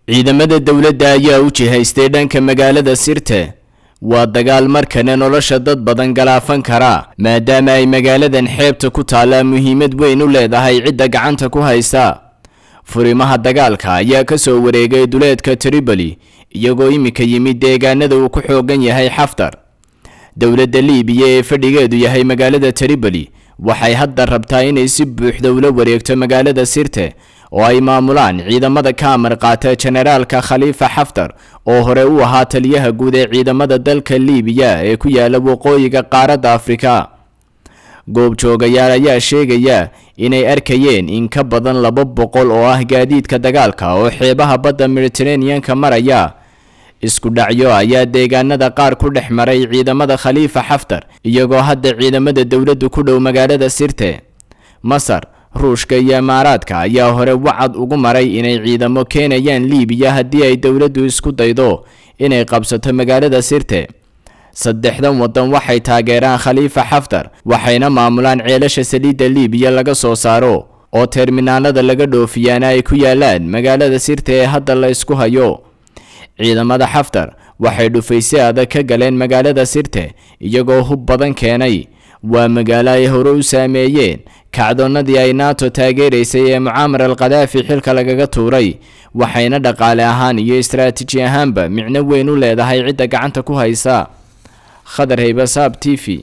ciidamada dowladda ayaa u jihaystay dhanka magaalada sirte waa dagaal markana nolosha dad badan galaafan kara maadaama ay magaaladan xeebta ku taallaa muhiimad weyn u leedahay cidda gacanta ku haysa furimaha dagaalka ayaa ka soo wareegay duleedka tripoli iyagoo iminka yimid deegaanada uu ku xoogan yahay xaftar dowladda liibiya ee fadhigeedu yahay magaalada tripoli waxay hadda rabtaa inay si buuxda ula wareegto magaalada sirte oo ay maamulaan ciidamada ka amar qaata jenaraalka khaliifa xaftar oo hore u ahaa taliyaha guud ee ciidamada dalka liibiya ee ku yaala waqooyiga qaaradda afrika goobjoogayaal ayaa sheegaya inay arkayeen in ka badan laba boqol oo ah gaadiidka dagaalka oo xeebaha badda mediteraneanka maraya isku dhacyo ayaa deegaanada qaar ku dhex maray ciidamada khaliifa xaftar iyagoo hadda ciidamada dowladdu ku dhow magaalada sirte masar ruushka iyo imaaraadka ayaa hore wacad ugu maray inay ciidamo keenayaan liibiya haddii ay dowladdu isku daydo inay qabsato magaalada sirte saddexdan waddan waxay taageeraan khaliifa xaftar waxayna maamulaan ceelasha saliidda liibiya laga soo saaro oo terminaalada laga dhoofiyaana ay ku yaalaan magaalada sirte ee hadda la isku hayo ciidamada xaftar waxay dhufaysi adag ka galeen magaalada sirte iyagoo hub badan keenay waa magaalo ay hore u saameeyeen kacdoonnadii ay nato taageeraysay ee mucaamar al khadaafi xilka lagaga tuuray waxayna dhaqaale ahaan iyo istaraatiiji ahaanba micno weyn u leedahay cidda gacanta ku haysa khadar haybasaab t v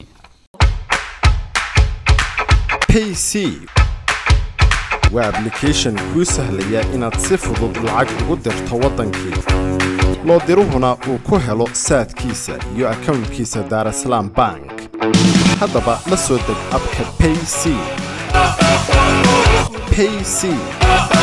payc waa ablication kuu sahlaya inaad si fudud lacag ugu dirto waddankii loo diruhuna uu ku helo saadkiisa iyo akownkiisa daarasalaam bank haddaba la soo deg abka payc payc